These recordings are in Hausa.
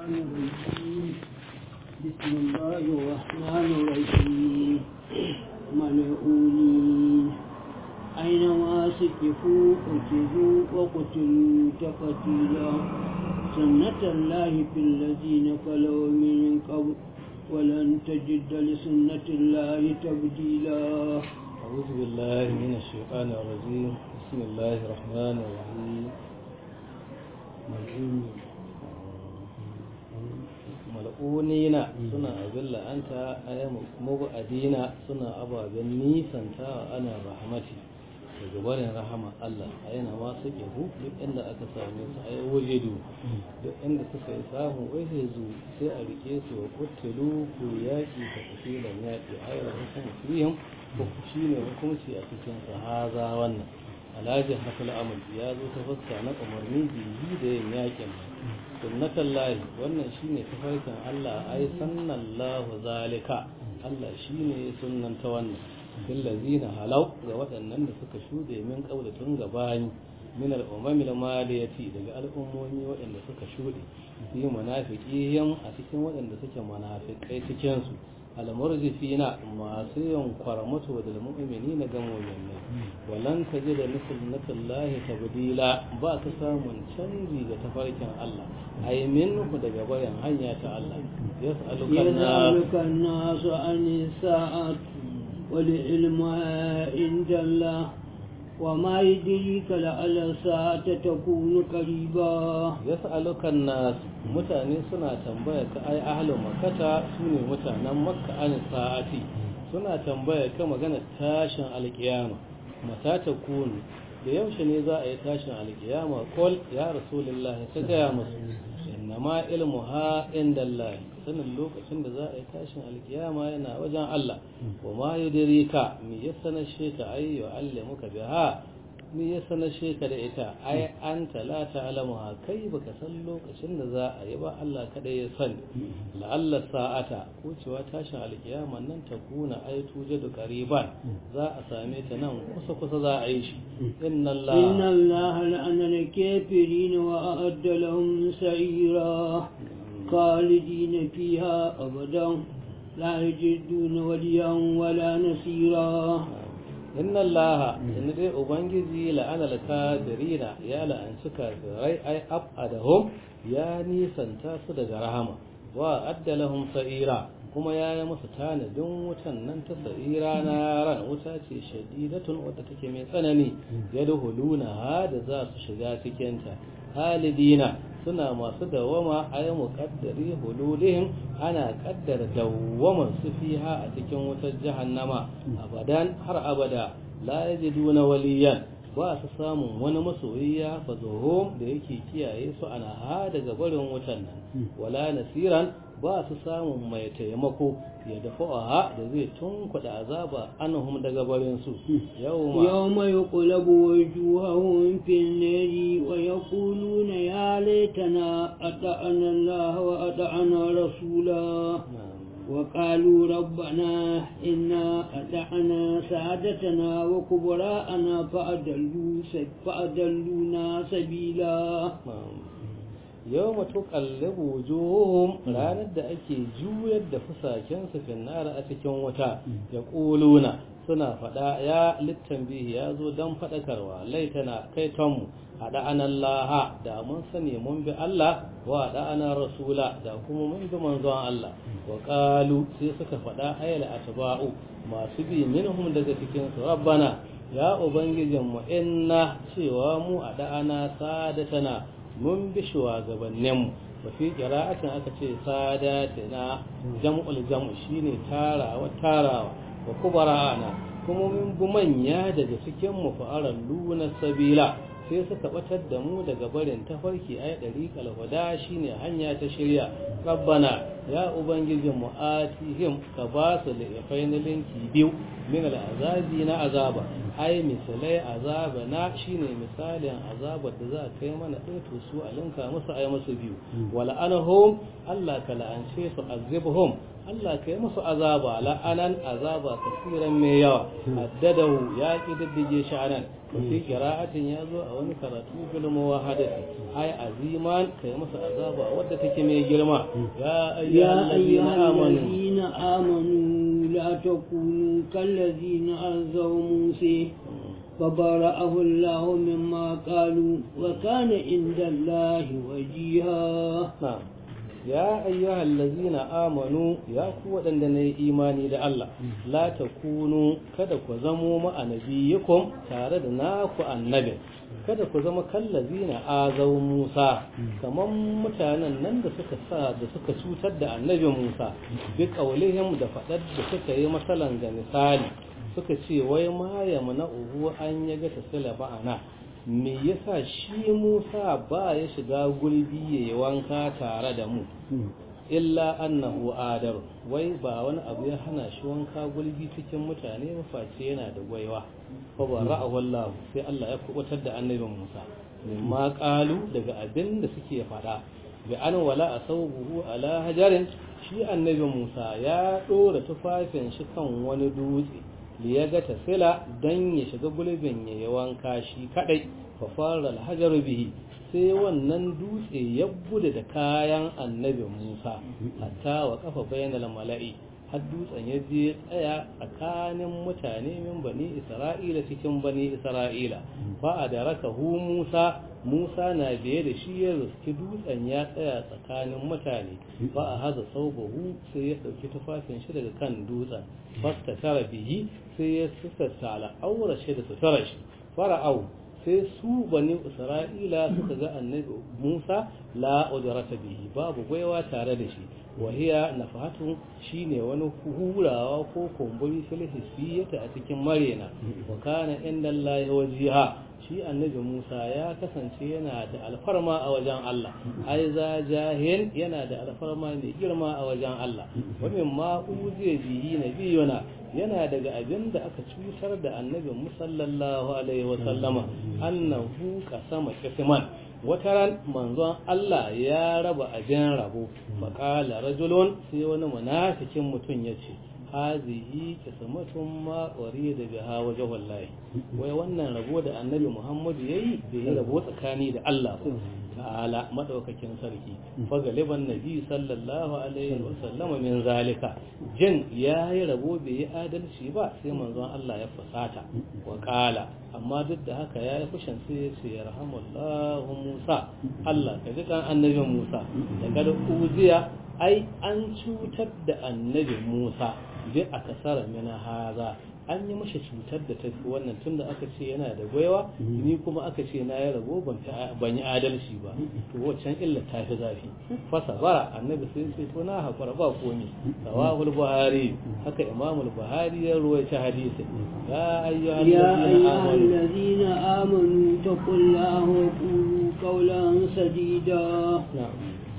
الرجيم بسم الله الرحمن الرحيم ملعونين أينما سكفوا أخذوا وقتلوا تقتيلا سنة الله في الذين خلوا من قبل ولن تجد لسنة الله تبديلا أعوذ بالله من الشيطان الرجيم بسم الله الرحمن الرحيم mal'unina suna abin la'anta aya mubu'adina suna ababen nisanta ana rahmati daga barin rahama Allah a yana ma suke hu duk inda aka same su a wajedu duk inda suka yi samu wajezu sai a rike su wa kuttulu ku yaƙi ta kasilan yaƙi a yau hukumu fihim ko shi ne hukunci a cikin sahaza wannan alhaji hafil amal ya zo ta fuska na umarni biyu da yin yaƙin sunnatan lahi wannan shine tafarkin Allah ai sannallahu zalika Allah shine sunnanta wannan fil ladina halau ga waɗannan da suka shude min kaula tun gabani min al-umami al-maliyati daga al'ummomi waɗanda suka shude fi munafiqihim a cikin waɗanda suke munafikai cikin su al-murjifina masu yin kwarmato da mu'minina ga mu'minai walan tajida sunnatullahi tabdila ba ka samun canji ga tafarkin Allah ay minhu daga bayan hanya ta Allah yas'aluka an-nasu an sa'ati والعلم عند الله وما يدريك لعل الساعة تكون قريبا يسألك الناس mutane suna tambaya ka ai ahlu makkata sune mutanen makka an sa'ati suna tambaya ka magana tashin alkiyama mata ta kunu da yaushe ne za a yi tashin alkiyama kol ya rasulullahi ta gaya musu innama ilmuha inda Allah sanin lokacin da za a yi tashin alkiyama yana wajen Allah wa ma yudrika mi ya sanashe ka ay yu'allimuka biha mi ya sanashe ka da ita ai anta la ta'lamuha kai baka san lokacin da za a yi ba Allah kada ya sani la'alla sa'ata ko cewa tashin alkiyama nan ta kuna ai tujadu qariban za a same ta nan kusa kusa za a yi shi inna Allah inna Allah la'ana al-kafirin wa a'adda lahum sa'ira خالدين فيها أبدا لا يجدون وليا ولا نصيرا إن الله إن دي أبنجي لأن الكافرين يا لأن سكافرين أي أبعدهم يا نيسان تاسد رحمة وأد لهم سئيرا kuma ya yi musu tanadin wutan nan ta sa'ira na ran wuta ce shadidatun wadda take mai tsanani ya duhuluna ha da za su shiga cikinta halidina suna masu dawama a yi muƙaddari hululihim ana ƙaddara dawaman su fiha a cikin wutar jahannama abadan har abada la yajiduna waliyan ba su samun wani masoyi ya fazohom da yake kiyaye su ana ha daga barin wutan nan wala nasiran ba su samun mai taimako ya dafa ha da zai tunkuɗa azaba anhum daga barin su yawma yawma yuqlabu wujuhahum fil nari wa yaquluna ya laitana ata'ana Allah wa ata'ana rasula وقالوا ربنا إنا أطعنا سادتنا وكبراءنا فأدلوا فأدلونا سبيلا yau matu kallabu wujuhum ranar da ake juyar da fusakensu finnara a cikin wuta ya ƙuluna suna faɗa ya littan bihi ya zo don faɗakarwa laitana kai tonmu a da'anan laha da mun sani mun bi Allah wa da'anan rasula da kuma mun bi manzon Allah wa ƙalu sai suka faɗa ayyala atba'u masu bi minhum daga cikin su rabbana ya ubangijinmu inna cewa mu a da'ana sadatana mun bi shugabanninmu wa fi qira'atin aka ce sadatina jam'ul jam'u shine tarawa tarawa wa kubara'ana kuma mun bi manya daga cikin mu fa'aran luna sabila sai suka batar da mu daga barin tafarki ay dariqal huda shine hanya ta shirya rabbana ya ubangijin mu atihim ka ba su lifain linki biyu min al'azabi na azaba ai misalai azaba na shine misalin azabar da za a kai mana ɗaya to su a linka musu ai musu biyu wala anahum Allah ka la'ance su azibhum Allah ka yi musu azaba la'anan azaba kasiran mai yawa haddadahu ya kididdige shi anan fi qira'atin ya zo a wani karatu bil muwahadati ai aziman ka yi musu azaba wadda take mai girma ya يا ayyuhallazina أيها amanu الذين آمنوا لا تكونوا كالذين عزوا موسى فبرأه الله مما قالوا وكان عند الله وجيها na'am ya ayyuhal ladzina amanu ya ku waɗanda na yi imani da Allah la takunu kada ku zamo ma'anabiyikum tare da naku annabin kada ku zama kallazina azau Musa kaman mutanen nan da suka sa da suka cutar da annabin Musa bi qaulihim da fadar da suka yi masalan ga misali suka ce wai ma yamna uhu an yaga tasila ba'ana me yasa shi Musa ba ya shiga gulbi ya yi wanka tare da mu illa annahu adar wai ba wani abu ya hana shi wanka gulbi cikin mutane ba face yana da gwaiwa fa ba ra'ahu Allah sai Allah ya kubutar da annabin Musa mimma qalu daga abin da suke fada bi an wala asawbuhu ala hajarin shi annabin Musa ya dora tufafin shi kan wani dutse ya ga tasila don ya shiga gulbin ya yi wanka shi kadai fa fara alhajar bihi sai wannan dutse ya bude da kayan annabi Musa hatta wa kafa bainal mala'i har dutsen ya je tsaya tsakanin mutane min bani Isra'ila cikin bani Isra'ila fa adarakahu Musa Musa na biye da shi ya riski dutsen ya tsaya tsakanin mutane ba a haza saubahu sai ya ɗauki tufafin shi daga kan dutsen fasta tara bihi sai ya sussata al'aura shi da sutura shi fara'au sai su bani isra'ila suka ga annabi musa la udrata bihi babu gwaiwa tare da shi wahiya nafahatu shine wani hurawa ko kumburi fil hissiyata a cikin marena wa kana inda Allah wajiha shi annabi Musa ya kasance yana da alfarma a wajen Allah ai za jahil yana da alfarma mai girma a wajen Allah wa mimma uziya bihi nabiyuna yana daga abin da aka cutar da annabi musallallahu alaihi wa sallama annahu qasama qisman wata ran manzon Allah ya raba abin rabo faqala rajulun sai wani munafikin mutum yace hazihi qismatun ma da biha wajh wallahi wai wannan rabo da annabi Muhammadu yayi bai rabo tsakani da Allah ta'ala madaukakin sarki fa galiban nabi sallallahu alaihi wa sallama min zalika jin yayi rabo bai yi adalci ba sai manzon Allah ya fasata wa qala amma duk da haka yayi fushin sai ya ce yarhamullahu Musa Allah ka ji kan annabi Musa da kada uziya ai an cutar da annabi Musa bi akasara mina haza an yi mashi cutar da tafi wannan tunda aka ce yana da gwaiwa ni kuma aka ce na ya rabo ban yi adalci ba to waccan illa ta fi zafi fasa bara annabi sai ce to na hakura ba komi sawahul buhari haka imamul buhari ya ruwaita hadisi ya ayyuhal يا ladina أيها amanu الذين آمنوا اتقوا الله وقولوا قولا سديدا na'am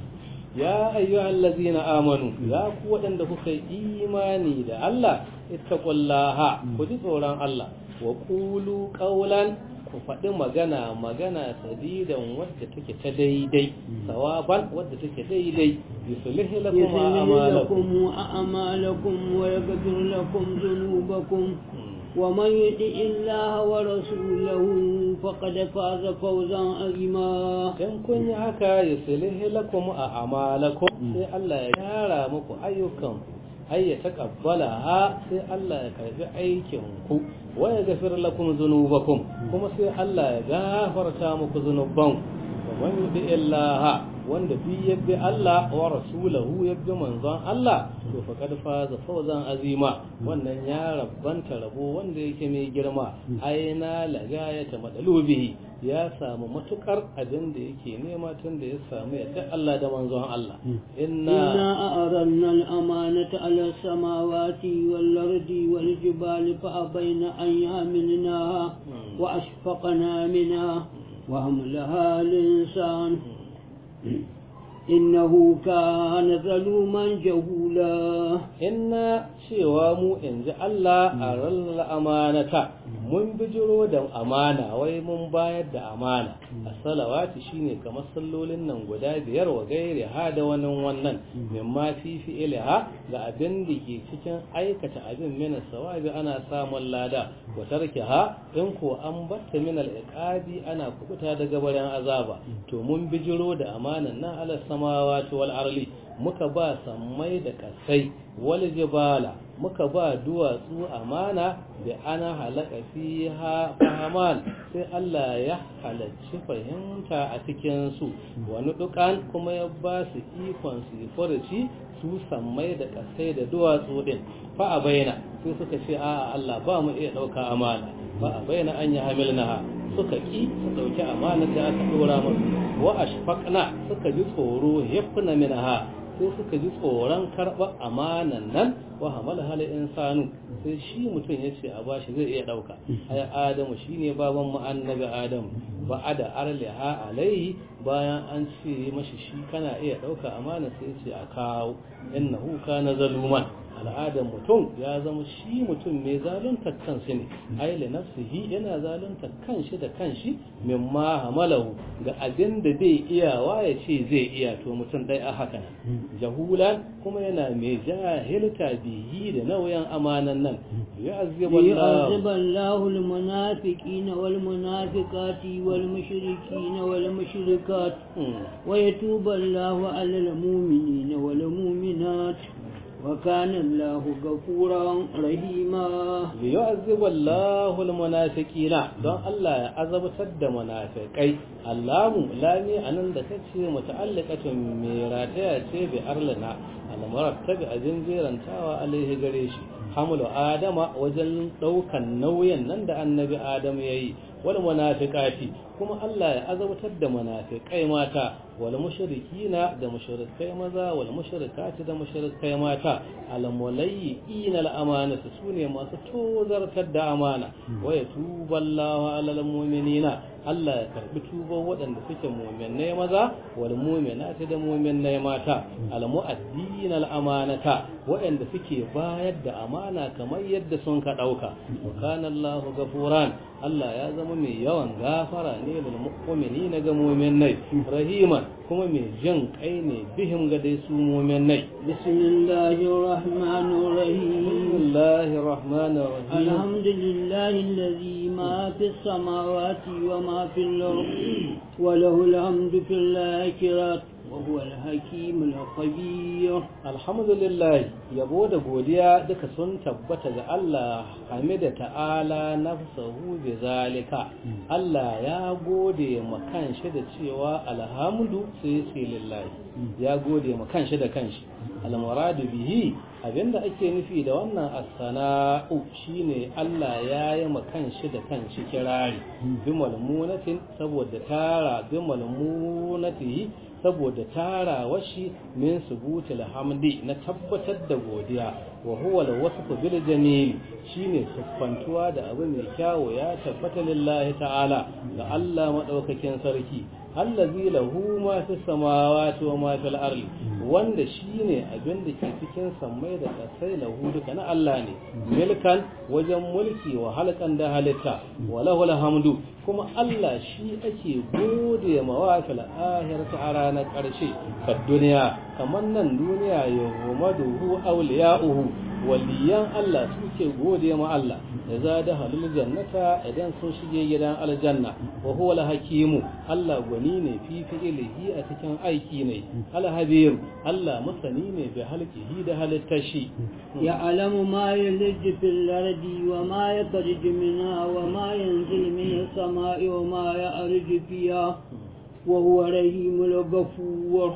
ya ayyuhal ladzina amanu ya ku waɗanda kuka yi imani da Allah ittaqullaha ku ji tsoron Allah wa qulu qawlan ku faɗi magana magana sadidan wadda take ta daidai sawaban wadda take daidai yuslih lakum يصلح a'malakum لكم أعمالكم ويغفر لكم ذنوبكم ومن يطع الله ورسوله فقد فاز فوزا عظيما in kun yi haka yuslih lakum a'malakum sai Allah ya gyara muku ayyukan ai ya taqabbala ha sai Allah ya karbi aikin ku wa ya gafir lakum dhunubakum kuma sai Allah ya gafarta muku zunuban wa man yuti illaha wanda bi yabbi Allah wa rasulahu yabbi manzon Allah to faqad faza fawzan azima wannan ya rabbanta rabo wanda yake mai girma aina lagayata madalubihi ya samu matukar abin da yake nema tun da ya samu yadda Allah da manzon Allah inna إنا أعرضنا الأمانة على السماوات والأرض والجبال فأبين أن يحملنها وأشفقنا منها وحملها الإنسان إنه كان ظلوما جهولا inna cewa mu in ji Allah a ranar amanata mun bijiro da amana wai mun bayar da amana a salawati shine kamar sallolin nan guda biyar wa gairi ha da wani wannan mimma fi fi'ilha ga abin da ke cikin aikata abin mina sawabi ana samun lada wa tarkiha in ko an batta min al-iqabi ana kubuta daga barin azaba to mun bijiro da amanan nan ala samawati wal arli muka ba sammai da kasai wal jibala muka ba duwatsu amana da ana halaka fiha fahaman sai Allah ya halarci fahimta a cikin su wani dukan kuma ya ba su ikon su furci su sammai da kasai da duwatsu din fa a bayyana sai suka ce a Allah ba mu iya dauka amana ba a bayyana an yi hamilnaha suka ki su dauki amana da aka dora musu wa ashfaqna suka ji tsoro yafna minha sai suka ji tsoron karɓar amanan nan wa hamala hal insanu sai shi mutum ya ce a bashi zai iya ɗauka ai adamu shine baban mu annabi adamu ba ada arliha alaihi bayan an ce mashi shi kana iya ɗauka amana sai ce a kawo innahu kana zaluman al'adar mutum ya zama shi mutum mai zalunta kansa ne ai li nafsihi yana zalunta kanshi da kanshi mimma hamalahu ga abin da bai iyawa ya ce zai iya to mutum dai a haka nan jahulan kuma yana mai jahilta bihi da nauyin amanan nan يعذب الله المنافقين والمنافقات والمشركين والمشركات ويتوب الله على المؤمنين والمؤمنات وكان الله غفورا رحيما ليعذب الله المنافقين don Allah ya azabtar da munafikai Allahu lami anan da kace muta'alliqatun mai rataya ce bi arlana al-murattabi ajin jerantawa alaihi gare shi hamlu adama wajen daukan nauyin nan da annabi adam yayi wal munafiqati kuma Allah ya azabtar da munafikai mata wal mushrikina da mushrikai maza wal mushrikati da mushrikai mata al mulayyin al amanatu sune masu tozartar da amana wa yatuballahu alal mu'minina Allah ya karbi tuban waɗanda suke mu'minai maza wal mu'minati da mu'minai mata al mu'addin al amanata waɗanda suke bayar da amana kamar yadda sun ka dauka wa kana Allahu gafuran Allah ya zama mai yawan gafara ne lil mu'minina ga mu'minai rahiman kuma mai jin kai ne bihim ga dai su mu'minai bismillahir rahmanir rahim bismillahir rahmanir rahim alhamdulillahi alladhi ma fis samawati wa ma fil ardi wa lahu alhamdu fil akhirati وهو الحكيم الخبير الحمد لله yabo da godiya duka sun tabbata ga Allah hamida ta'ala nafsahu bi zalika Allah ya gode ma kanshi da cewa alhamdu sai sai lillahi ya gode ma kanshi da kanshi almuradu bihi abinda ake nufi da wannan as-sana'u shine Allah ya yi ma kanshi da kanshi kirari bi malmunatin saboda tara bi malmunatihi saboda tara washi min subutul hamdi na tabbatar da godiya wa huwa al-wasfu bil jamil shine siffantuwa da abu mai kyawo ya tabbata lillahi ta'ala ga Allah madaukakin sarki allazi lahu ma fi samawati wa ma fil ardi wanda shine abin da ke cikin sammai da kasai lahu duka na Allah ne milkan wajen mulki wa halkan da halitta wa lahu alhamdu kuma Allah shi ake gode ma wa fil akhirati a ranar karshe ka duniya kamar nan duniya ya humaduhu awliya'uhu waliyan Allah suke gode ma Allah da za da halul jannata idan sun shige gidan aljanna wa huwa al-hakimu Allah gwani ne fi fi'ilihi a cikin aiki ne al-habir Allah masani ne bi halqihi da halittashi ya alamu ma yalij fil ardi wa ma yakhruj minha wa ma yanzil min as-sama'i wa ma ya'ruju fiha wa huwa rahimul ghafur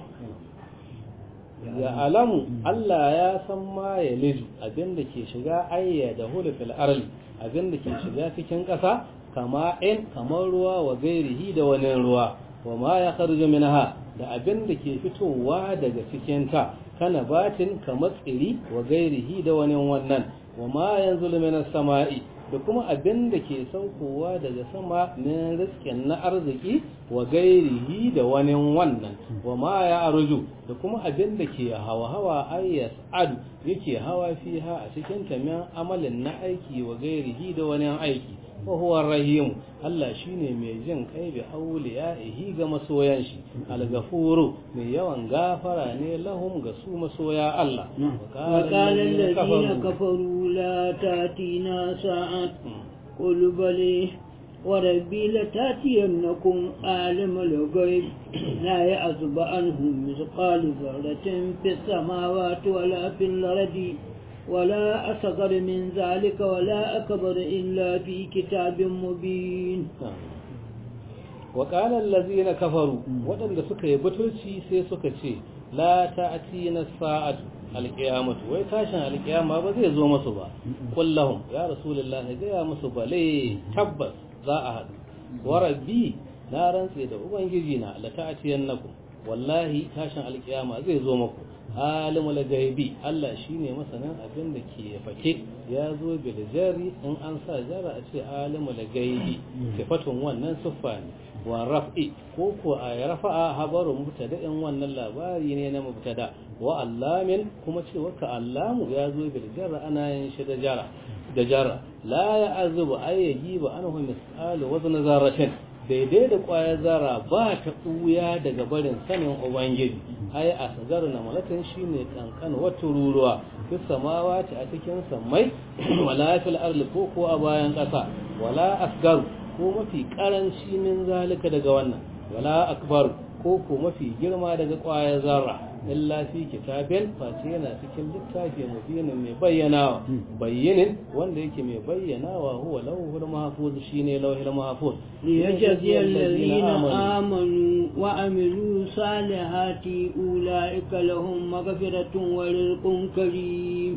ya alamu Allah ya san ma ya liju abinda ke shiga ayya da hulufil arli abinda ke shiga cikin ƙasa kama in kamar ruwa wa gairihi da wani ruwa wa ma ya kharju minha da abinda ke fitowa daga cikin ta kana batin kamar tsiri wa gairihi da wani wannan wa ma yanzu minas sama'i da kuma abin da ke saukowa daga sama min rizkin na arziki wa gairihi da wani wannan wa ma ya arju da kuma abin da ke hawa-hawa ayyas adu yake hawa fiha a cikin tamiyan amalin na aiki wa gairihi da wani aiki wa huwa rahim Allah shine mai jin kai bi auliyahi ga masoyan shi al-ghafuru mai yawan gafara ne lahum ga su masoya Allah وقال الذين كفروا لا تاتينا ساعة قل بل وربي لتاتينكم عالم الغيب لا يعزب عنهم مثقال ذرة في السماوات ولا في الأرض ولا أصغر من ذلك ولا أكبر إلا في كتاب مبين وقال الذين كفروا waɗanda suka yi butulci sai suka ce la ta'tina sa'atu alqiyamatu wai tashin alqiyama ba zai zo musu ba kullahum ya rasulullahi ga ya musu bale tabbas za a haɗu wa rabbi na rantse da ubangiji na la ta'tiyannakum wallahi tashin alqiyama zai zo muku alimul gaibi Allah shine masanin abin da ke fake ya zo bil jari in an sa jara a ce alimul gaibi sifatun wannan siffa ne wa raf'i ko ko a rafa'a habarun mubtada'in wannan labari ne na mubtada wa allamin kuma cewa ka allamu ya zo bil jarra ana yin shi da jara da jara la ya'zubu ayyaji ba anhu mis'alu wazn zarratin daidai da kwayar zara ba ta ɓuya daga barin sanin ubangiji ai a sagar na malatin shine kankan wata ruruwa fi samawa ta a cikin sammai wala fil arli ko ko a bayan ƙasa wala asgar ko mafi karanci min zalika daga wannan wala akbar ko ko mafi girma daga kwayar zarra illa fi kitabin face yana cikin littafi mubinin mai bayyanawa bayyinin wanda yake mai bayyanawa huwa lawhul mahfuz shine lawhul mahfuz ليجزي الذين آمنوا وعملوا صالحات أولئك لهم مغفرة ورزق كريم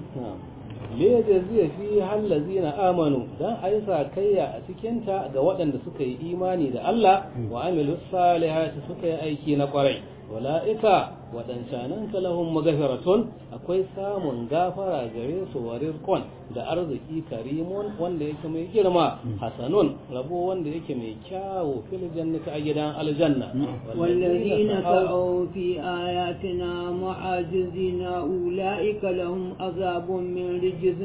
liyajziya fi hallazina amanu dan ayi sakayya a cikin ta ga waɗanda suka yi imani da Allah wa amilu salihati suka yi aiki na kwarai wala'ika waɗancanan lahum magafiratun akwai samun gafara gare su wa rizqon da arziki karimun wanda yake mai girma hasanun rabo wanda yake mai kyawu fil jannati a gidan aljanna والذين سعوا في آياتنا معاجزين أولئك لهم عذاب من رجز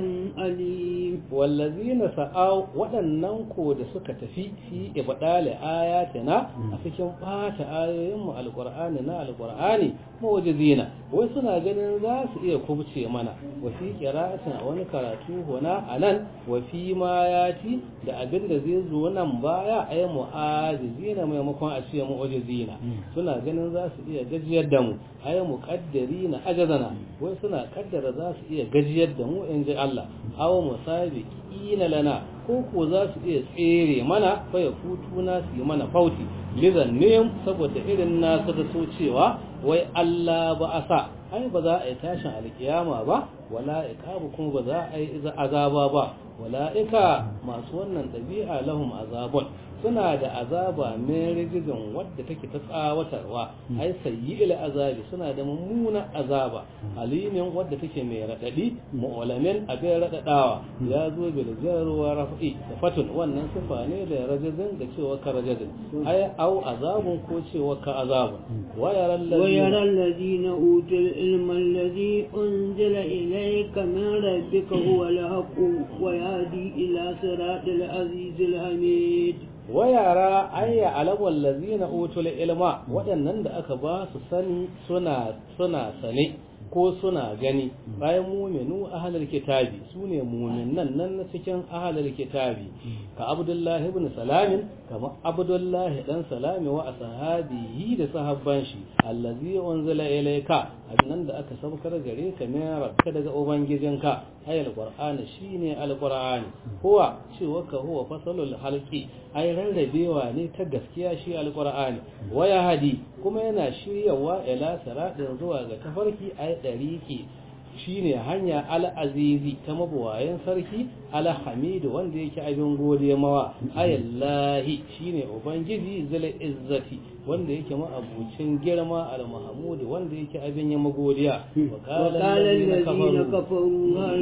أليم wallazina sa'au waɗannan ko da suka tafi fi ibdali ayatina a cikin bata ayoyin mu alqur'ani na alqur'ani mawjizina wai suna ganin za su iya kubce mana wa fi qira'atin a wani karatu hona anan wa fi ma yati da abin da zai zo nan baya ay mu'ajizina maimakon a ce mu'jizina suna ganin za su iya gajiyar da mu ay muqaddirina ajazana wai suna kaddara za su iya gajiyar da mu in ji Allah aw musabiqina lana ko ko za su iya tsere mana fa ya futu na su yi mana fauti lizan ne saboda irin nasu da so cewa wai Allah ba a sa ai ba za a yi tashin alkiyama ba wala iqabu kuma ba za a yi azaba ba wala'ika masu wannan ɗabi'a lahum azabun suna da azaba mai rigizin wadda take ta tsawatarwa ai sayyi ila azabi suna da mummuna azaba alimin wadda take mai radadi mu'alamin abin radadawa ya zo bil jarwa rafi da fatun wannan sifa ne da rajazin da cewa ka rajazin ai au azabun ko cewa ka azabun wa yaral ويرى الذين أوتوا العلم الذي أنزل إليك من ربك هو الحق ويهدي إلى صراط العزيز الحميد wa yara ayya alawal lazina utul ilma waɗannan da aka ba su sani suna suna sane ko suna gani bayan muminu ahlul kitabi sune muminan nan na cikin ahlul kitabi ka abdullahi ibn salamin kama abdullahi dan salami wa ashabihi da sahabban shi allazi unzila ilayka annan da aka saukar gare ka min rabka daga ubangijinka ayal qur'ani shine alqur'ani huwa cewa ka huwa fasalul halqi ai rarrabewa ne ta gaskiya shi alqur'ani waya hadi kuma yana shiryawa ila siratin zuwa ga tafarki ai dariki shine hanya al-azizi ta mabuwayen sarki al-hamidu wanda yake abin gode mawa ayallahi shine ubangiji zul izzati wanda yake ma'abucin girma al-mahmud wanda yake abin ya magodiya wa qala الذين كفروا هل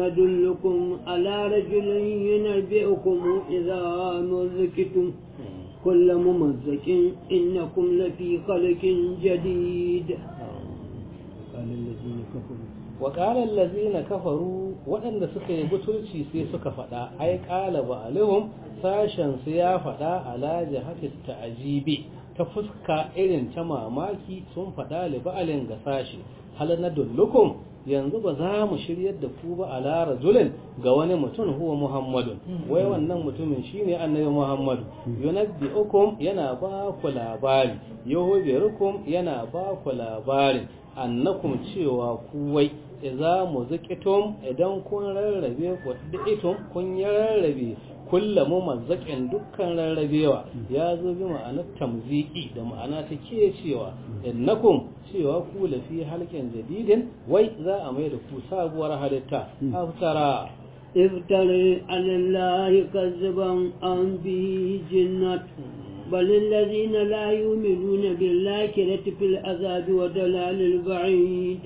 ندلكم على رجل ينبئكم إذا مزكتم كل ممزك إنكم لفي خلق جديد الذين كفروا wa ƙalar lazina kafaru waɗanda suka yi butulci sai suka faɗa ai ƙala ba alihum sashen su ya faɗa ala jihati ta'ajibi ta fuska irin ta mamaki sun faɗa li ba'alin ga sashi hal na dullukum yanzu ba za mu shiryar da ku ba ala rajulin ga wani mutum huwa muhammadun wai wannan mutumin shine annabi muhammadu yunabbi'ukum yana ba ku labari yahubirukum yana ba ku labarin annakum cewa ku wai idza muzikitum idan kun rarrabe wadaitum kun ya rarrabe kulla mazzakin dukkan rarrabewa ya zo bi ma'anar tamziki da ma'ana ta ke cewa innakum cewa ku lafi halkin jadidin wai za a mai da ku sabuwar halitta haftara افتري على الله كذبا أم به جنة بل الذين لا يؤمنون بالآخرة في العذاب ودلال البعيد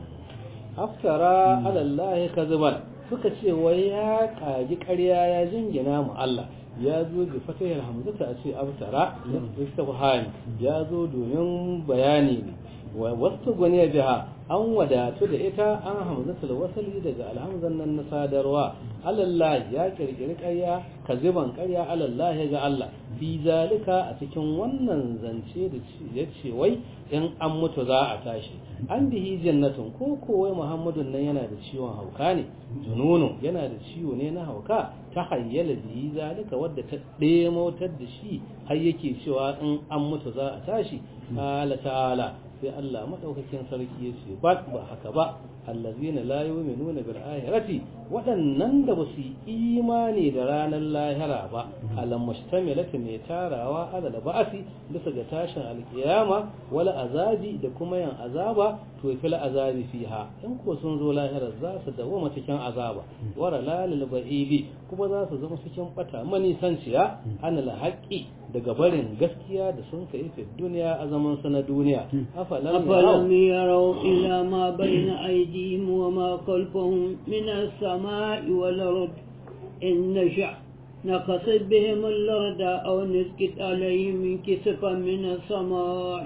aftara alallahi kaziban suka ce wai ya kaji ƙarya ya jingina mu Allah ya zo da fatahar hamzata a ce aftara istifham ya zo domin bayani ne wa wasu gwani biha an wadatu da ita an hamzatul wasali daga alhamzan nan na sadarwa alallahi ya kirkiri ƙarya kaziban ƙarya alallahi ga Allah fi zalika a cikin wannan zance da ya ce wai in an mutu za a tashi an bihi jannatin ko kowai muhammadun nan yana da ciwon hauka ne jununu yana da ciwo ne na hauka ta hayyala bihi zalika wadda ta ɗemautar da shi har yake cewa in an mutu za a tashi ta'ala ta'ala sai Allah madaukakin sarki ya ce ba ba haka ba allazina la yu'minuna bil akhirati waɗannan da ba su yi imani da ranar lahira ba alam mustamilati mai tarawa ala da ba'asi bisa ga tashin alkiyama wala azabi da kuma yan azaba to fil azabi fiha in ko sun zo lahira za su dawo cikin azaba wara lalil ba'idi kuma za su zama cikin bata manisanciya anil haqqi daga barin gaskiya da sun kai fi duniya a zaman su na duniya أفلم يروا إلى ما بين أيديهم وما خلفهم من السماء والأرض إن نشأ نقصد بهم الأرض أو نسكت عليهم كسفا من السماء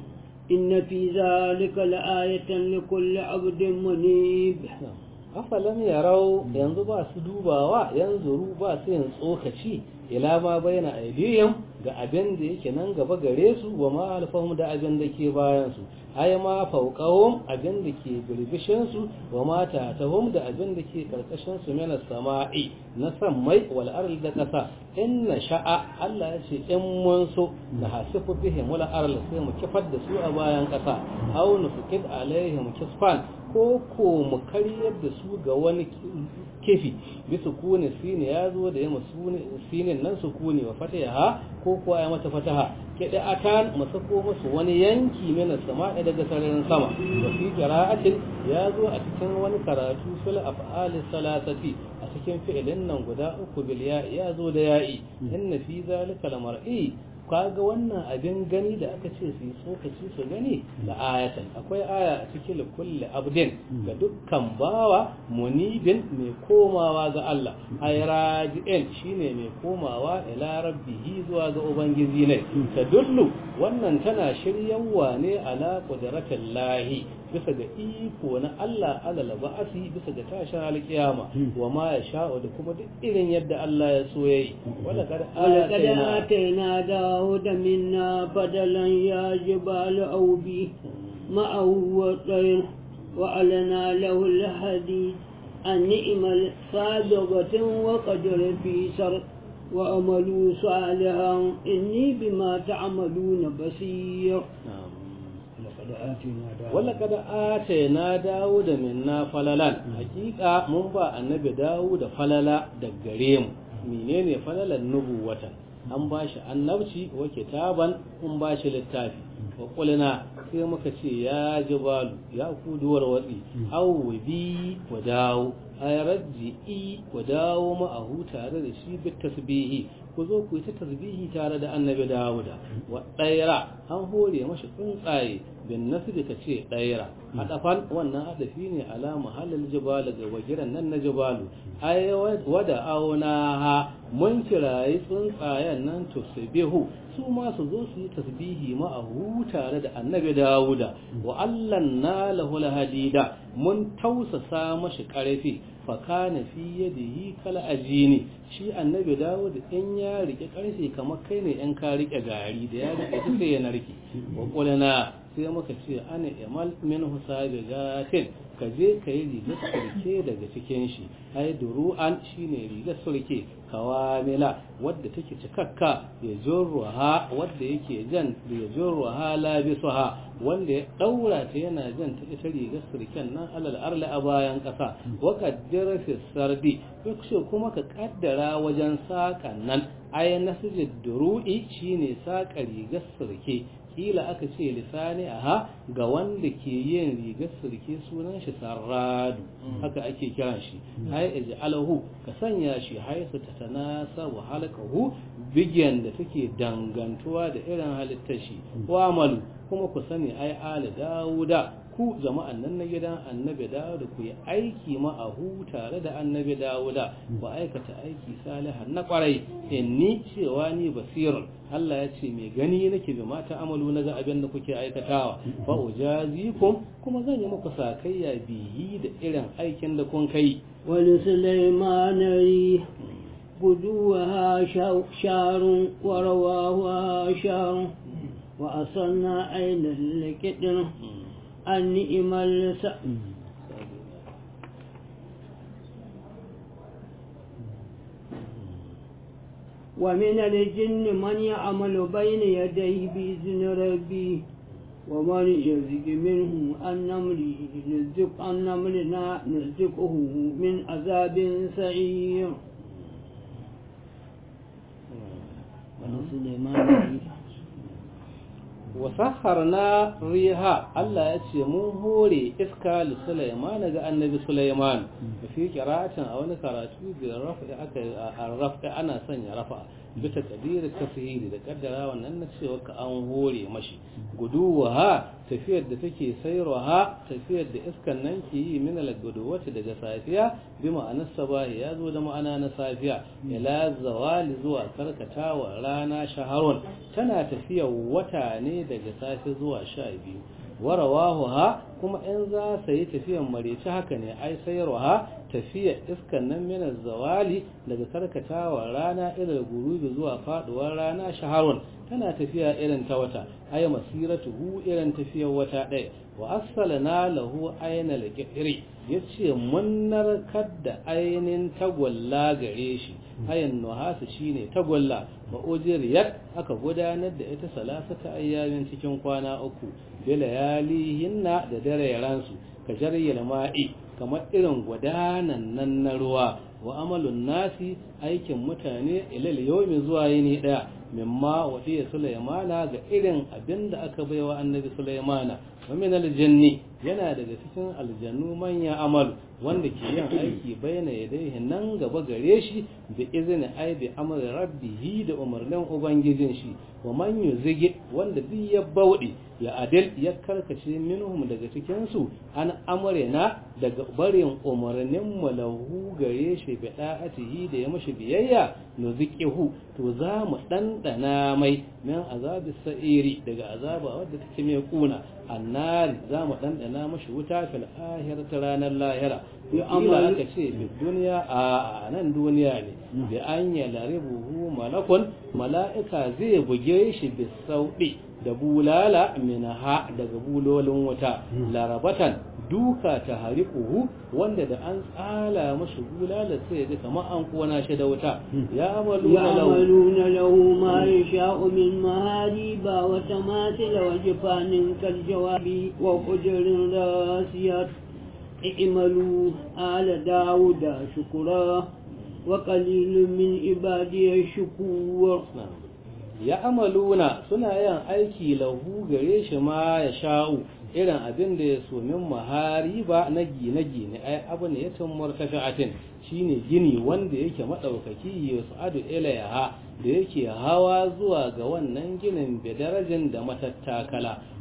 إن في ذلك لآية لكل عبد منيب afalam yarau yanzu ba su dubawa yanzu ba su yin tsokaci ila ma bayyana aidiyam ga abin da yake nan gaba gare su wa ma alfahum da abin da ke bayan su ai ma fauqahum abin da ke birbishin su wa ma tatahum da abin da ke karkashin su mena sama'i na sammai wal ardi da kasa inna sha'a Allah ya ce in mun so da hasifu bihim wal ardi sai mu kifar da su a bayan kasa aw nufqid alaihim kisfan ko ko mu karyar da su ga wani kifi bisa kone sine ya zo da yamma sinin nan su kone wa fataha ko ko ya mata fataha kede atan mu sako musu wani yanki mina sama daga sararin sama wa fi qira'atin ya zo a cikin wani karatu fil af'al salasati a cikin fi'ilin nan guda uku bil ya ya zo da ya'i inna fi zalika lamar'i kaga wannan abin gani da aka ce su yi tsokaci su gani da ayatan akwai aya a cikin kulli abdin ga dukkan bawa munibin mai komawa ga Allah ay raji'in shine mai komawa ila rabbihi zuwa ga ubangiji ne tadullu wannan tana shiryawa ne ala qudratil lahi bisa ga iko na Allah alal ba'asi bisa ga tashin alkiyama wa ma ya sha'u da kuma duk irin yadda Allah ya so yayi wala kad atayna dawuda minna badalan ya jibal awbi ma'ahu wa tayr wa alana lahu alhadid an ni'mal sabiqatin wa qadar fi sar وأملوا صالحا إني بما تعملون بصير wala kada ate na dawo da minna falalan hakika mun ba annabi dawo da falala da gare mu menene falalan nubuwatan an ba shi annabci wa kitaban kun ba shi littafi wa kulina sai muka ce ya jibalu ya ku duwar watsi awu bi wa dawo ay rajji wa dawo ma'ahu tare da shi bit tasbihi ku zo ku yi ta tasbihi tare da annabi dawuda wa ɗaira an hore mashi tsuntsaye bin nasu ka ce ɗaira haɗafan wannan haɗafi ne ala mahallin jibalu ga wajiran nan na jibalu ai wada auna ha mun kirayi tsuntsayen nan to bihu su ma su zo su yi tasbihi ma'ahu tare da annabi dawuda wa allanna lahu hadida mun tausasa mashi karfi fa kana fi yadihi kal ajini shi annabi dawud in ya rike karfe kamar kai ne in ka rike gari da ya rike sai ya narke wa qulna sai muka ce ana imal min husabi gatin ka je ka yi rigar surke daga cikin shi ai duru'an shine rigar surke kawamila wadda take cikakka ya jorruha wadda yake jan ya jorruha labisuha wanda ya daura ta yana jan ta ita rigar surken nan alal arla a bayan kasa wa qaddara fi sardi yakshe kuma ka kaddara wajen sakan nan ai nasjid duru'i shine saka rigar surke kila aka ce lisani aha ga wanda ke yin rigar surke sunan shi sarradu haka ake kiran shi hay ij'alahu ka sanya shi haisu tatanasabu halqahu bigiyan da take dangantuwa da irin halittar shi wa amalu kuma ku sani ai ali dauda ku jama'an nan na gidan annabi dawuda ku yi aiki ma'ahu tare da annabi dawuda ku aikata aiki salihan na kwarai inni cewa ni basirun Allah ya ce mai gani nake bi mata amalu na ga abin da kuke aikatawa fa ujazikum kuma zan yi muku sakayya biyi da irin aikin da kun kai wani sulaimanari guduwa sharun warawa sharun wa asanna ainihin likidin النئم الس ومن الجن من يعمل بين يديه بإذن ربي ومن يزق منه النمل نزق النملنا نزقه من عذاب سعير ولسليمان wasakharna riha Allah ya ce mun hore iska li Sulaiman ga annabi Sulaiman fi qira'atin a wani karatu da rafa aka rafa ana sanya rafa bisa kadir tafsiri da kaddara wannan na cewa ka an hore mashi guduwa ha tafiyar da take sayarwa tafiyar da iskan nan ke yi min al-guduwati daga safiya bi ma'anar sabahi ya zo da ma'ana na safiya ila zawali zuwa karkatawa rana shaharun tana tafiyar wata ne daga safe zuwa sha biyu warawahu ha kuma in za su yi tafiyan mareci haka ne ai sayarwa ha tafiyar iskan nan min zawali daga karkatawa rana ila gurubi zuwa faduwar rana shaharun tana tafiya irin ta wata ay masiratuhu irin tafiyar wata ɗaya wa assalana lahu ayna al-qiri yace mun narkar da ainin tagwalla gare shi ayan nuhasu shine tagwalla wa ujriyat aka gudanar da ita salasata ayyamin cikin kwana uku bilayalihinna da dare ransu ka jaryal ma'i kamar irin gudanan nan na ruwa wa amalun nasi aikin mutane ilal yawmi zuwa yini daya mimma wadiya sulaimana ga irin abinda aka baiwa annabi sulaimana wa min aljanni yana daga cikin aljannu manya amalu wanda ke yin aiki bayyana yadayhi nan gaba gare shi da izini ai bi amri rabbihi da umarnin ubangijin shi wa man yuzigi wanda duk ya bauɗe ya adil ya karkace minhum daga cikin su an amrina daga barin umarnin mu lahu gare shi bi da'atihi da ya mashi biyayya nuziqihu to za mu dandana mai min azabi sa'iri daga azaba wadda take mai kuna annari za mu dandana mashi wuta fil akhirati ranar lahira ya amma aka ce fi duniya a nan duniya ne bi an yalaribuhu malakun mala'ika zai buge shi bi sauɗi da bulala minha daga bulolin wuta larabatan duka ta harikuhu wanda da an tsala mashi bulala sai ga kamar an kona shi da wuta ya amaluna lahu ma yasha'u min mahariba wa tamathila wa jifanin kal jawabi wa qudrin rasiyat i'malu ala dauda shukura wa qalilun min ibadiy shukur ya amaluna suna yin aiki lahu gare shi ma ya sha'u irin abin da ya so min mahari ba na gine-gine ai abu ne ya tumar tafi'atin shine gini wanda yake maɗaukaki ya sa'adu ilayaha da yake hawa zuwa ga wannan ginin da darajin da matattakala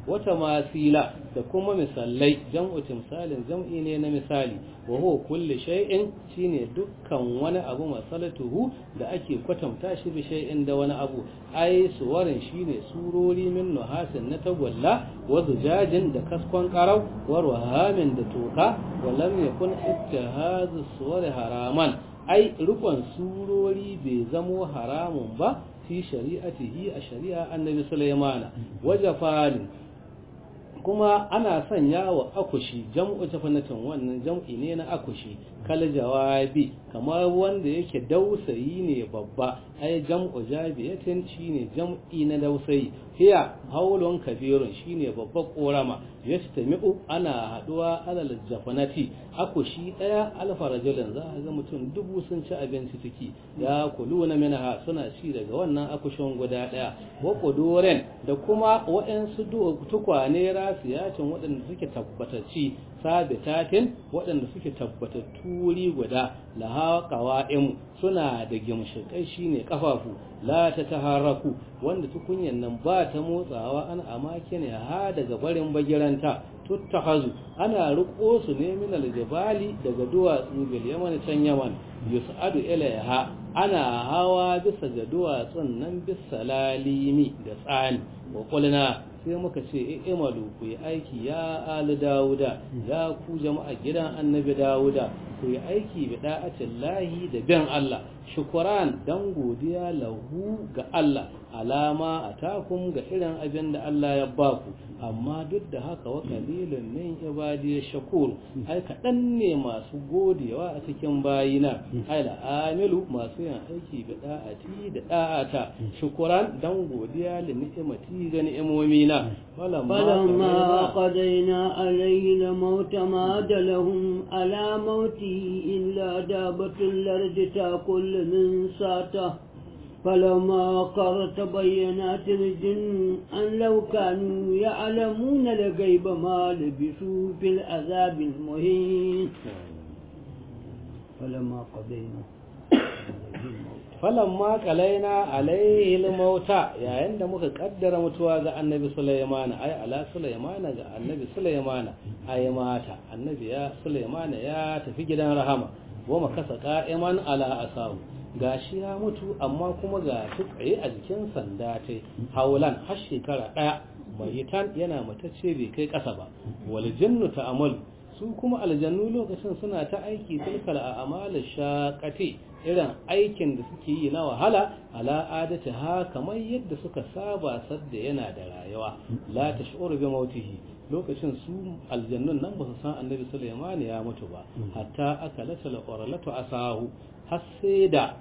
wata masila da kuma misalai jam'u timsalin jam'i ne na misali wa huwa kulli shay'in shine dukkan wani abu masalatuhu da ake kwatanta shi bi shay'in da wani abu ai suwarin shine surori min nuhasin na tagwalla wa zujajin da kaskon qarau wa ruhamin da toka wa lam yakun ittihazu suwari haraman ai rukun surori bai zamo haramun ba fi shari'atihi a shari'a annabi sulaimana waje falin kuma ana sanya wa akushi jam'u tafanatin wannan jam'i ne na akushi kal jawabi kamar wanda yake dausayi ne babba ai jam'u jabiyatin shine jam'i na dausayi hiya haulun kabirun shine babbar korama yastami'u ana haduwa alal jafanati akushi daya alfa rajulin za a ga mutum dubu sun ci abinci ciki ya kuluna minha suna ci daga wannan akushin guda daya wa quduren da kuma waɗansu tukwane rasiyacin waɗanda suke tabbatacci sabitatin waɗanda suke tabbatattu wuri guda laha qawa'im suna da gimshikai shine kafafu la ta taharraku wanda tukunyan nan ba ta motsawa an amakin ha daga barin bagiranta tuttahazu ana riko su ne min aljabali daga duwatsu bil yaman can yaman yus'adu ilaiha ana hawa bisa ga duwatsun nan bisa lalimi da tsani wa qulna sai muka ce imalu ku yi aiki ya ali dawuda ya ku jama'a gidan annabi dawuda ku yi aiki bi da'atin lahi da bin Allah shukuran dan godiya lahu ga Allah alama a takum ga irin abin da Allah ya baku amma duk da haka wa kalilun min ibadi shakur ai kaɗan ne masu godewa a cikin bayina ai la amilu masu yin aiki bi da'ati da da'ata shukuran dan godiya li ni'imati ga ni'imomina فلما قضينا عليه الموت ما دلهم على موته إلا دابة الأرض تأكل من ساته فلما قر تبينات الجن أن لو كانوا يعلمون لغيب ما لبثوا في العذاب المهين فلما قضينا falamma kalaina alaihi mauta yayin da muka kaddara mutuwa ga annabi sulaimana ai ala sulaimana ga annabi sulaimana ai mata annabi ya sulaimana ya tafi gidan rahama goma kasa qa'iman ala asahu gashi ya mutu amma kuma ga shi tsaye a jikin sanda ta haulan har shekara daya mayitan yana matacce bai kai kasa ba wal jannu ta'amalu su kuma aljannu lokacin suna ta aiki tilkal a amalin shaƙati irin aikin da suke yi na wahala ala adata ha kamar yadda suka saba sadda yana da rayuwa la tashuru bi mautihi lokacin su aljannun nan ba su san annabi Sulaiman ya mutu ba hatta aka latala qoralatu asahu har sai da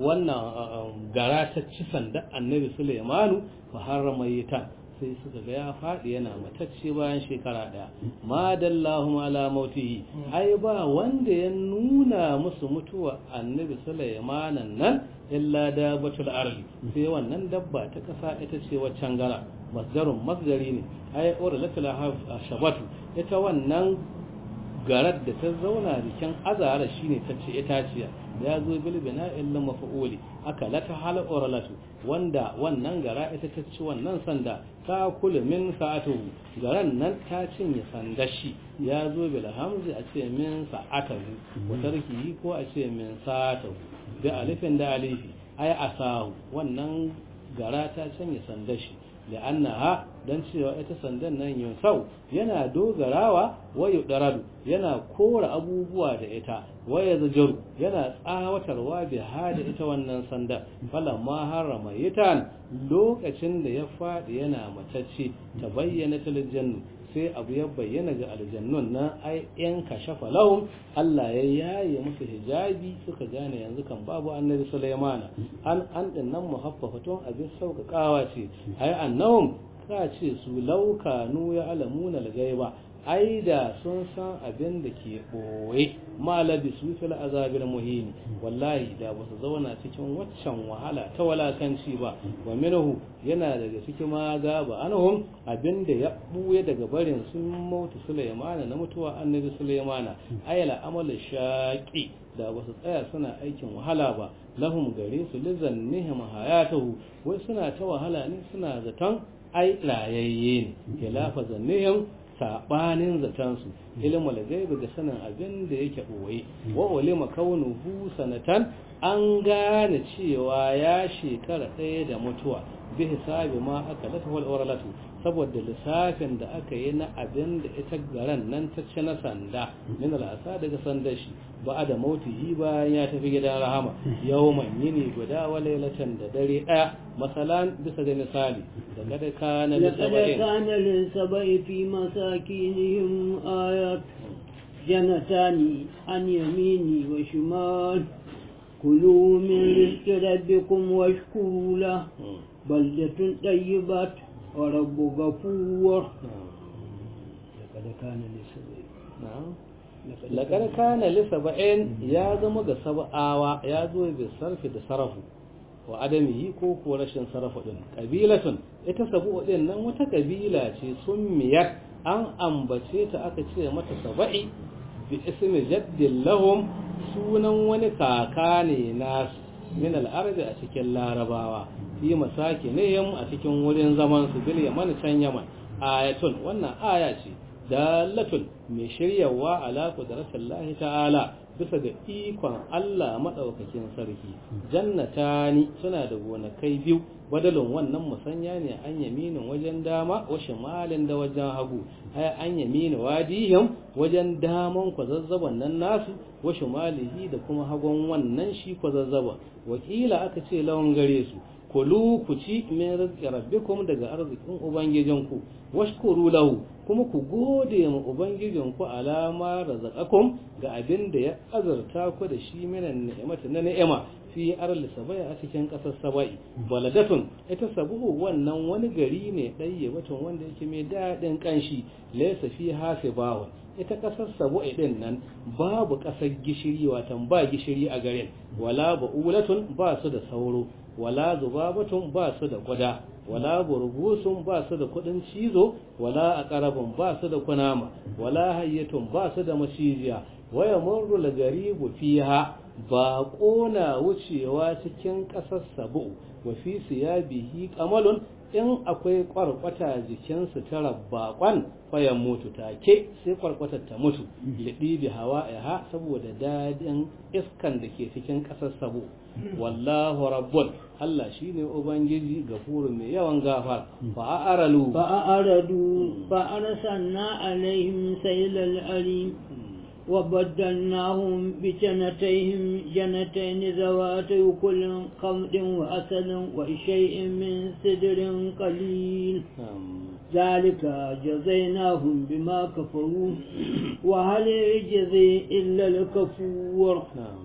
wannan gara ta ci sanda annabi Sulaiman fa harrama yitan sai suka ga ya faɗi yana matacce bayan shekara ɗaya ma dallahu ala mautihi ai ba wanda ya nuna musu mutuwa annabi sulaimanan nan illa dabbatul ardi sai wannan dabba ta kasa ita ce waccan gara masdarun masdari ne ai urlatul shabatu ita wannan garar da ta zauna jikin azara shine ta ce itaciya ya zo bil bina'il maf'uli aka lata hal urlatu wanda wannan gara ita ta ci wannan sanda ta kula min sa'atuhu garan nan ta cinye sandar shi ya zo bil hamzi a ce min sa'atahu wa tarkihi ko a ce min sa'atahu da alifin da alifi ai asahu wannan gara ta cinye sandar shi la'annaha dan cewa ita sandan nan yunsau yana dogarawa wayu daradu yana kora abubuwa da ita waya zajaru yana tsawatarwa bi hada ita wannan sandan falamma harama yitan lokacin da ya fadi yana matacce ta bayyana taljannu sai abu ya bayyana ga aljannun nan ai yan kashafa lahum Allah ya yaye musu hijabi suka gane yanzu kan babu annabi Sulaimana an an din nan muhaffafatun abin sauƙaƙawa ce ai annahum ka ce su laukanu ya alamuna al-gaiba ai da sun san abin da ke ɓoye malabi su fil azabil muhini wallahi da ba su zauna cikin waccan wahala ta walakanci ba wa minhu yana daga cikin ma gaba anhum abin da ya buye daga barin sun mautu sulaimana na mutuwa annabi sulaimana ayala amal shaqi da ba su tsaya suna aikin wahala ba lahum gare su lizannihim hayatuhu wai suna ta wahala ne suna zaton ai layayye ne khilafa zannihim sabanin zatansu ilmul gaibi ga sanin abin da yake boye wa ulima kaunuhu sanatan an gane cewa ya shekara ɗaya da mutuwa bi hisabi ma aka lata wal oralatu saboda lissafin da aka yi na abin da ita garan nan ta ci na sanda min al'asa daga sandar shi ba da mautihi bayan ya tafi gidan rahama yawman yini guda wa lailatan da dare ɗaya masalan bisa ga misali da kada kana da لقد كان للسبع في مساكينهم آيات جنتان عن يميني وشمال كلوا من رزق ربكم واشكروا له بلدة طيبة ورب غفور لقد كان للسبع laƙar kana lisaba'in ya zama ga saba'awa ya zo bi sarfi da sarafu wa adamihi ko ko rashin sarafu din kabilatun ita sabu din nan wata kabila ce sun miyar an ambace ta aka ce mata saba'i bi ismi jaddin lahum sunan wani kaka ne na min al'arabi a cikin larabawa fi masaki ne a cikin wurin zaman su bil yaman can yaman ayatun wannan aya ce dalatun mai shiryawa ala qudratillahi ta'ala bisa ga ikon Allah madaukakin sarki jannatani suna da gonakai biyu badalin wannan musanya ne an yaminin wajen dama wa shimalin da wajen hagu ay an yamini wadihim wajen daman kwazazzaban nan nasu wa shimalihi da kuma hagun wannan shi kwazazzaba wakila aka ce lawan gare su kulu ku ci min rizqi rabbikum daga arzikin ubangijinku washkuru lahu kuma ku gode ma ubangijinku alama razaqakum ga abin da ya azurta ku da shi minan ni'imati na ni'ima fi arli sabai a cikin kasar sabai baladatun ita sabuhu wannan wani gari ne ɗaya batun wanda yake mai daɗin kanshi laysa fi hasibawun ita kasar sabu'i din nan babu kasar gishiri watan ba gishiri a garin wala ba'ulatun ba su da sauro wala zubabatun ba su da kwada wala burgusun ba su da kudin cizo wala aqrabun ba su da kunama wala hayyatun ba su da mashijiya waya murru lagaribu fiha ba kona wucewa cikin kasar sabu wa fi siyabihi qamalun in akwai kwarkwata jikin sutura bakon fayan mutu take sai kwarkwatar ta mutu liɗi bi hawa ha saboda dadin iskan da ke cikin ƙasar sabo wallahu rabbun Allah shine ubangiji gafuru mai yawan gafar fa aralu fa aradu fa arsalna alaihim saylal alim وبدلناهم بجنتيهم جنتين ذواتي كل خمد وأسل وشيء من سدر قليل ذلك جزيناهم بما كفروا وهل يجزي إلا الكفور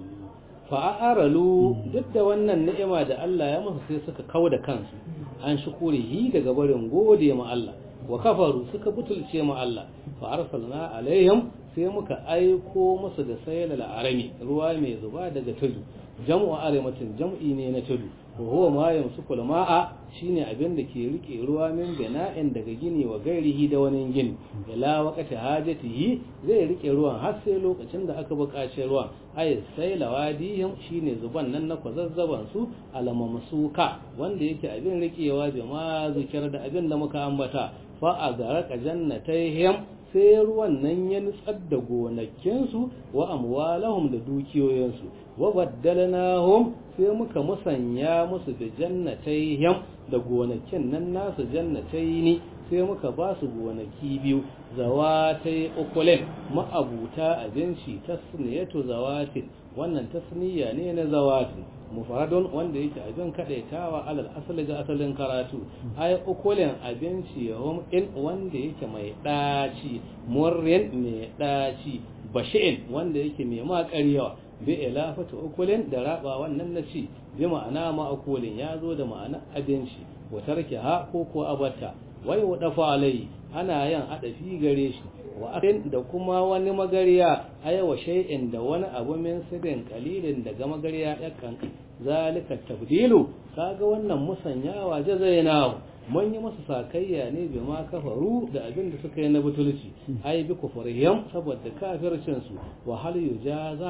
fa'aralu duk da wannan ni'ima da Allah ya masa sai suka kawo da kansu an shukurihi daga barin gode ma Allah wa kafaru suka butulce ma Allah fa arsalna alaihim sai muka aiko musu da sayal al'arami ruwa mai zuba daga tudu jam'u arimatin jam'i ne na tudu wa huwa ma yamsuku ma'a shine abin da ke rike ruwa min bina'in daga gini wa gairihi da wani gini ila waqati hajatihi zai rike ruwan har sai lokacin da aka buƙaci ruwan ay sai lawadihim shine zuban nan na kwazazzaban su alamamsuka wanda yake abin rikewa jama'a zikir da abin da muka ambata fa a garaka jannatayhim sai ruwan nan ya nutsar da gonakinsu wa amwalahum da dukiyoyinsu wa baddalnahum sai muka musanya musu da jannatayhim da gonakin nan nasu jannataini sai muka ba su gonaki biyu zawatai ukulin ma'abuta abinci tasniyatu zawatin wannan tasniya ne na zawatin mufradun wanda yake abin kadaitawa alal asali ga asalin karatu ay ukulin abinci yawm in wanda yake mai daci murrin mai daci bashin wanda yake mai makariyawa bi ilafatu ukulin da raba wannan naci bi ma'ana ma ukulin ya zo da ma'ana abinci wa tarkiha ko ko abata wai wa dafa alai ana yin adafi gare shi wa akin da kuma wani magariya ayawa shay'in da wani abu min sirin kalilin daga magariya yakan zalika tabdilu kaga wannan musanyawa jazainahu mun yi masa sakayya ne bi ma kafaru da abin da suka yi na butulci ai bi kufrihim saboda kafircin su wa hal yujaza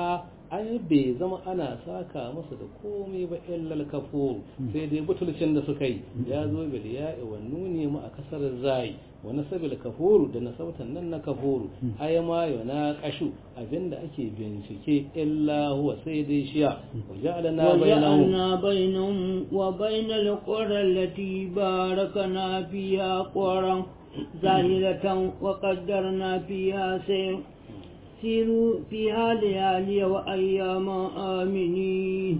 ai bai zama ana saka masa da komai ba illal kafuru sai dai butulcin da suka yi ya zo bil ya'i wa nuni ma a kasar zai wa nasabil kafuru da nasautan nan na kafuru ai ma yana kashu abinda ake bincike illa huwa sai dai shiya wa ja'alna bainahum وجعلنا بينهم وبين القرى التي باركنا فيها قرى ظاهرة وقدرنا فيها سير سيروا فيها ليالي وأياما آمنين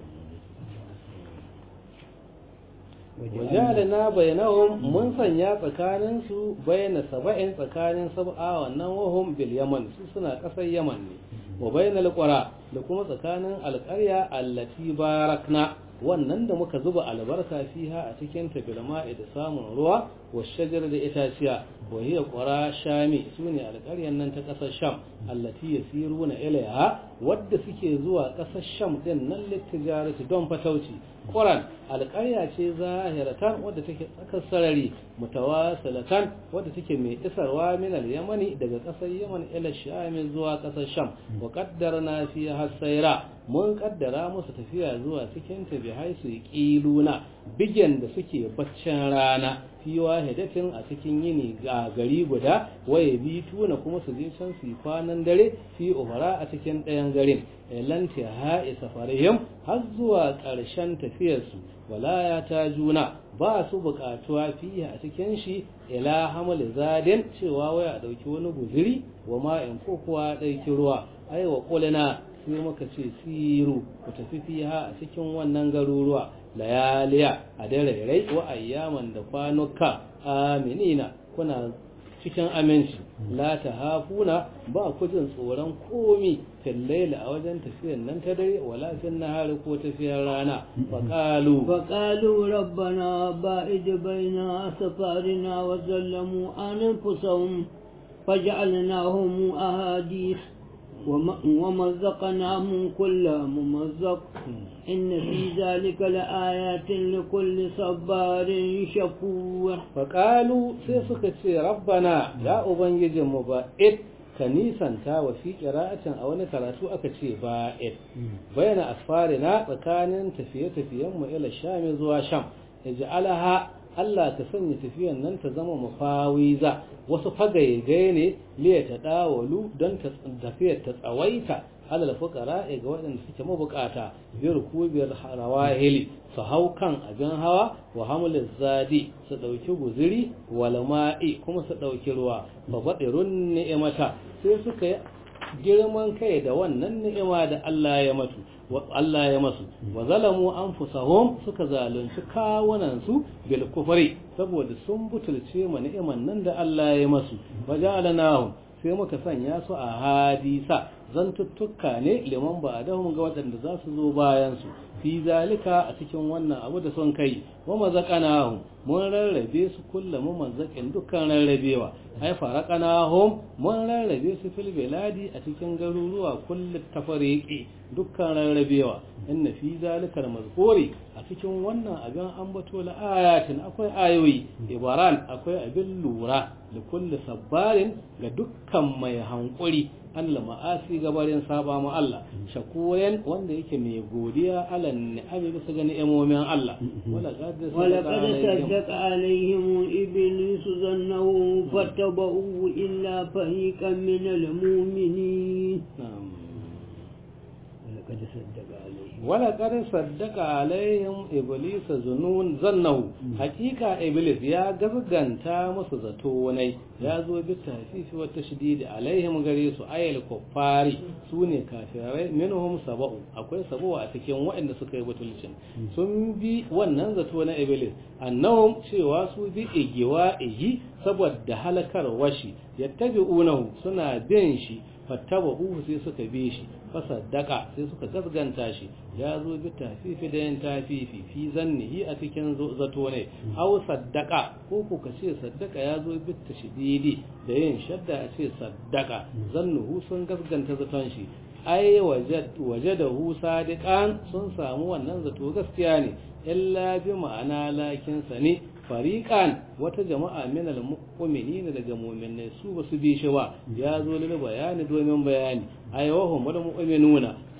wajalina bainahum mun sanya tsakanin su bayna saba'in tsakanin sab'a wannan wahum bil yaman su suna kasar yaman ne wa bainal qura da kuma tsakanin alqarya allati barakna wannan da muka zuba albarka fiha a cikin ta bil ma'i da samun ruwa wa shajar da itaciya wa hiya qura shami sune alqaryan nan ta kasar sham allati yasiruna ilaiha wadda suke zuwa kasar sham din nan littijarati don fatauci Quran alƙarya ce zahiratan wadda take tsakar sarari mutawasilatan wadda take mai isarwa min al-yamani daga ƙasar yaman ila sham zuwa ƙasar sham wa qaddarna fi hasaira mun kaddara musu tafiya zuwa cikin ta bi haisu qiluna bigen da suke baccin rana fi wahidatin a cikin yini ga gari guda waye bi tuna kuma su je can su kwanan dare fi uhara a cikin ɗayan garin lanti ha'i safarihim har zuwa ƙarshen tafiyarsu wala ya ta juna ba su buƙatuwa fiye a cikin shi ila hamal zadin cewa waya a ɗauki wani guziri wa ma'in ko kuwa ɗauki ruwa ai wa ƙulina sai muka ce siru ku tafi fiha a cikin wannan garuruwa layaliya a darairai wa ayyaman da kwanuka aminina kuna cikin aminci la ta hafuna ba ku jin tsoron komi fillaila a wajen tafiyar nan ta dare wala fin nahari ko tafiyar rana faqalu فقالوا ربنا باعد بين أسفارنا وظلموا أنفسهم فجعلناهم أحاديث ومزقناهم كل ممزق إن في ذلك لآيات لكل صبار شكور فقالوا سيسك ربنا يا أبنجي مبائد ka nisanta wa fi qira'atin a wani karatu aka ce ba'id bayana asfarina tsakanin tafiye-tafiyen mu ila sham zuwa sham ij'alaha Allah ta sanya tafiyan nan ta zama mufawiza wasu fagaye ne liya ta dawalu don tafiyar ta tsawaita alal fuqara ga waɗanda suke mabukata bi rukubiyar rawahili su hau kan abin hawa wa hamlin zadi su ɗauki guziri wal ma'i kuma su ɗauki ruwa fa badirun ni'imata sai suka yi girman kai da wannan ni'ima da Allah ya matu wa Allah ya masu wa zalamu anfusahum suka zalunci kawunan su bil kufri saboda sun butulce ma ni'iman nan da Allah ya masu wajalanahum sai muka sanya su a hadisa zantuttuka ne liman ba dahum ga waɗanda za su zo bayan su fi zalika a cikin wannan abu da son kai wa mazaqanahum mun rarrabe su kullum mazaqin dukkan rarrabewa ai faraqanahum mun rarrabe su fil biladi a cikin garuruwa kullu tafariqi dukkan rarrabewa inna fi zalika mazkuri a cikin wannan abin ambato la ayatin akwai ayoyi ibaran akwai abin lura da kulli sabbarin ga dukkan mai hankuri Allah ma'asi gabarin saba ma Allah shakuren wanda yake mai godiya alan ni'ami bisa ga ni'imomin Allah wala qad ولقد صدق عليهم إبليس ظنه فاتبعوه إلا فريقا من المؤمنين na'am ولقد صدق عليهم ولقد صدق عليهم ابليس ظنون ظنه حقيقه ابليس ya gazganta musu zato ne ya zo bi tafifi wa tashdid alaihim gare su ayal kuffari sune kafirai minhum sab'u akwai sab'u a cikin waɗanda suka yi butulcin sun bi wannan zato na iblis annahum cewa su bi igiwa igi saboda halakar washi yattabi'unahu suna bin shi fattabahu sai suka bi shi fasaddaka sai suka gasganta shi ya zo bi tafifi da yin tafifi fi zannihi a cikin zato ne aw saddaka ko ku ka ce saddaka ya zo bi tashdidi da yin shadda a ce saddaka zannuhu sun gasganta zaton shi ai wajadahu sadiqan sun samu wannan zato gaskiya ne illa bi ma'ana lakin sani fariqan wata jama'a min al-mu'minina daga mu'minai su ba su bi shi ba ya zo lil bayani domin bayani ay wa hum mu'minuna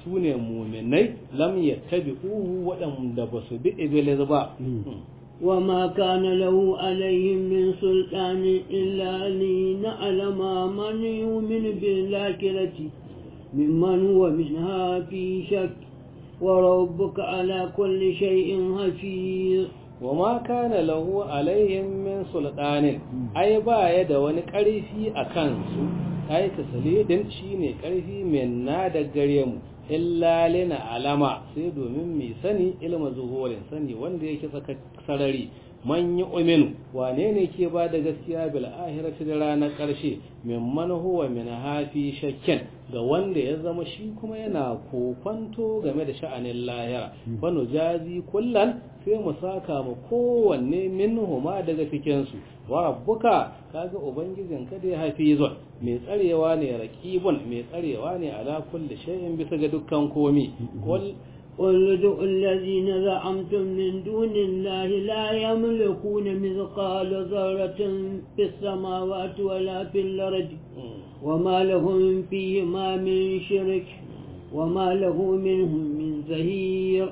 su ne muminai lam yattabi'uhu waɗanda ba su bi iblis ba وما كان له عليهم من سلطان إلا لنعلم من يؤمن بالآخرة ممن هو منها في شك وربك على كل شيء حفيظ وما كان له عليهم من سلطان أي باية دواني كارفي أكانسو أي تسليدن شيني كارفي من نادى قريم illa lina alama sai domin mai sani ilma zuhurin sani wanda yake saka sarari man yi uminu wane ne ke ba da gaskiya bil ahirati da ranar karshe mimman huwa min hafi shakken ga wanda ya zama shi kuma yana kokwanto game da sha'anin lahira wani jazi kullan sai mu saka mu kowanne minhuma daga cikinsu wa rabbuka kaga ubangijin ka dai hafizun mai tsarewa ne raqibun mai tsarewa ne ala kulli shay'in bisa ga dukkan komi qul قل ادعوا الذين زعمتم من دون الله لا يملكون مثقال ذرة في السماوات ولا في الأرض وما لهم فيهما من شرك وما له منهم من زهير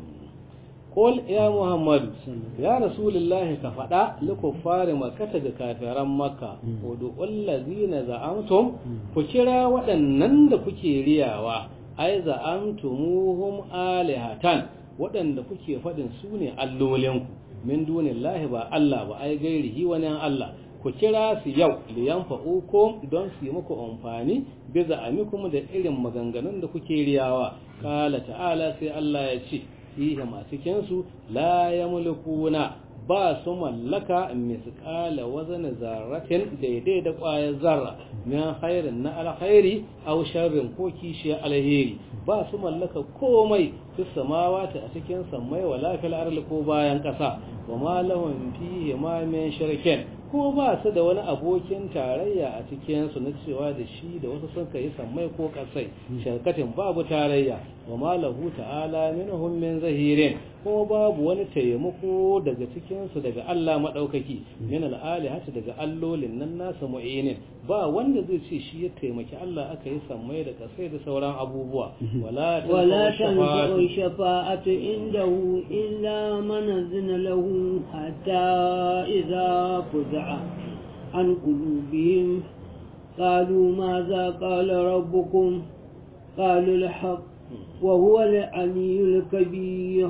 قل يا محمد يا رسول الله كفدا لكفار مكة da kafiran makka wudu allazina za'amtum ku kira waɗannan da kuke riyawa ai za'amtumuhum alihatan waɗanda kuke faɗin su ne allolinku min dunillahi ba Allah ba ai gairihi wani Allah ku kira su yau liyan fa'ukum don su yi muku amfani bi za'amikum da irin maganganun da kuke riyawa kala ta'ala sai Allah ya ce fihi a cikinsu la ya mulkuna ba su mallaka misƙala wazan zarratin daidai da ƙwayar zarra min khairin na alkhairi aw sharrin ko kishiyar alheri ba su mallaka komai fi samawati a cikin sammai wala fil ardi ko bayan ƙasa wa ma lahum fihi ma min shirkin ko ba su da wani abokin tarayya a cikin su na cewa da shi da wasu sun kai sammai ko kasai sharkatin babu tarayya wa ma lahu ta'ala minhum min zahirin ko babu wani taimako daga cikin su daga Allah madaukaki min al-alihati daga allolin nan nasa mu'inin ba wanda zai ce shi ya taimaki Allah aka yi sammai da kasai da sauran abubuwa wala ولا تنفع الشفاعة عنده إلا من أذن له حتى إذا فزع عن قلوبهم قالوا ماذا قال ربكم قالوا الحق وهو العلي الكبير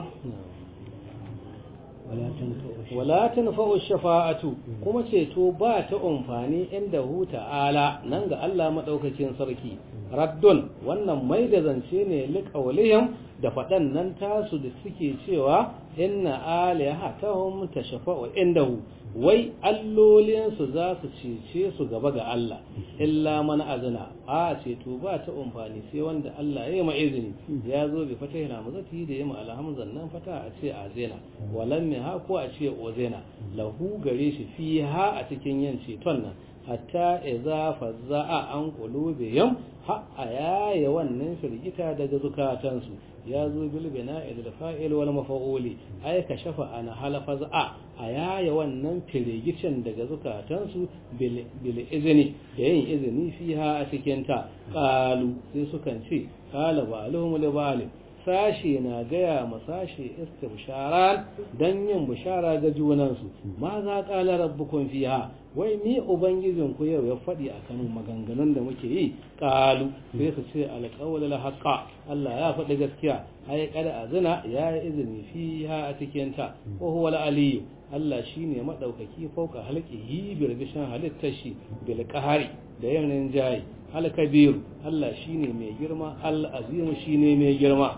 wala tanfa'u shafa'atu kuma ceto ba ta amfani inda hu ta'ala nan ga Allah madaukakin sarki raddun wannan mai da zance ne liqawlihim da faɗan nan tasu da suke cewa inna alihatahum tashfa'u indahu wai allolinsu za su cece su gaba ga Allah illa man azna a ceto ba ta amfani sai wanda Allah ya yi ma izini ya zo bi fata yana mazati da yima alhamzan nan fata a ce azena walam mi ha ko a ce ozena lahu gare shi fi ha a cikin yin ceton nan hatta idza fazza'a an qulubihim ha ayaya wannan firgita daga zukatansu ya zo bil bina'i da fa'il wal maf'uli ay kashafa ana halafa za'a ayaya wannan firgicin daga zukatansu bil izini da yin izini fiha a cikin ta qalu sai sukan ce qala ba'aluhum li ba'al sashi na gaya ma sashi istibsharan dan yin bishara ga junansu ma za qala rabbukum fiha wai ni ubangijin ku yau ya faɗi a kan maganganun da muke yi ƙalu sai su ce alƙawal la haqqa Allah ya faɗi gaskiya ai kada azina ya yi izini fiha a cikin ta ko huwa aliyu Allah shine madaukaki fauka halqihi bi rabishan halittar shi bil qahari da yanin jayi al kabir Allah shine mai girma al azim shine mai girma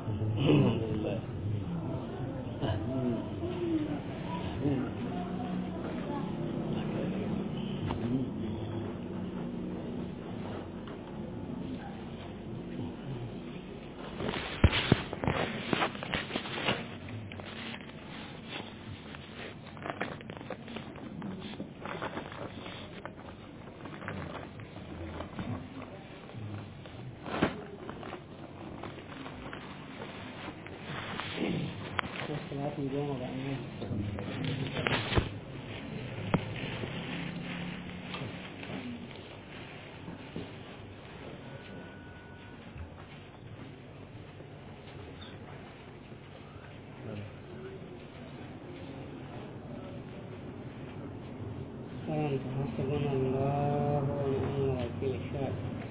karanta hasbunallahu wa ni'mal wakil sha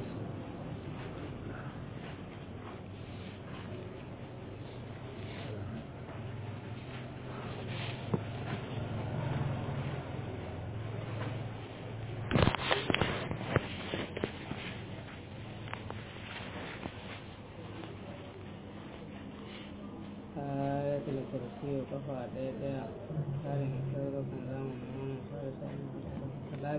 ayatul kursi kafa ɗaya ɗaya tsarin sarrafin zamanin